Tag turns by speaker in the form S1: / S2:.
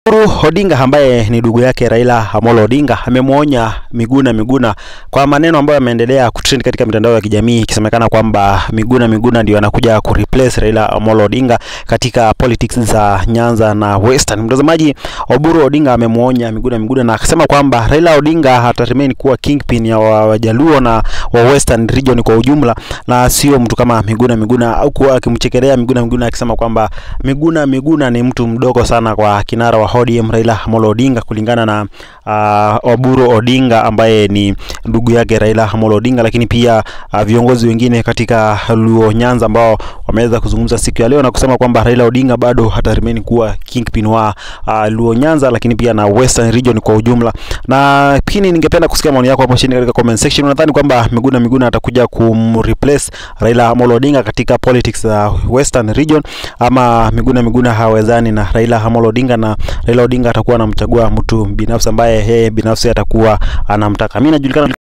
S1: Oburu Odinga ambaye ni ndugu yake Raila Amolo Odinga amemwonya Miguna Miguna kwa maneno ambayo yameendelea kutrend katika mitandao ya kijamii ikisemekana kwamba Miguna Miguna ndio anakuja kureplace Raila Amolo Odinga katika politics za Nyanza na Western. Mtazamaji, Oburu Odinga amemwonya Miguna Miguna na akasema kwamba Raila Odinga hata remain kuwa kingpin ya Wajaluo na wa Western region kwa ujumla na sio mtu kama Miguna Miguna, au kuwa akimchekelea Miguna Miguna akisema kwamba Miguna Miguna ni mtu mdogo sana kwa kinara wa ODM Raila Amolo Odinga kulingana na uh, Oburu Odinga ambaye ni ndugu yake Raila Amolo Odinga, lakini pia uh, viongozi wengine katika Luo Nyanza ambao wameweza kuzungumza siku ya leo na kusema kwamba Raila Odinga bado hata remain kuwa kingpin wa uh, Luo Nyanza, lakini pia na Western region kwa ujumla. Na pia ningependa kusikia maoni yako hapo chini katika comment section. Unadhani kwamba Miguna Miguna atakuja kumreplace Raila Amolo Odinga katika politics za uh, Western region ama Miguna Miguna hawezani na Raila Amolo Odinga na Raila Odinga atakuwa anamchagua mtu binafsi ambaye yeye binafsi atakuwa anamtaka. Mimi najulikana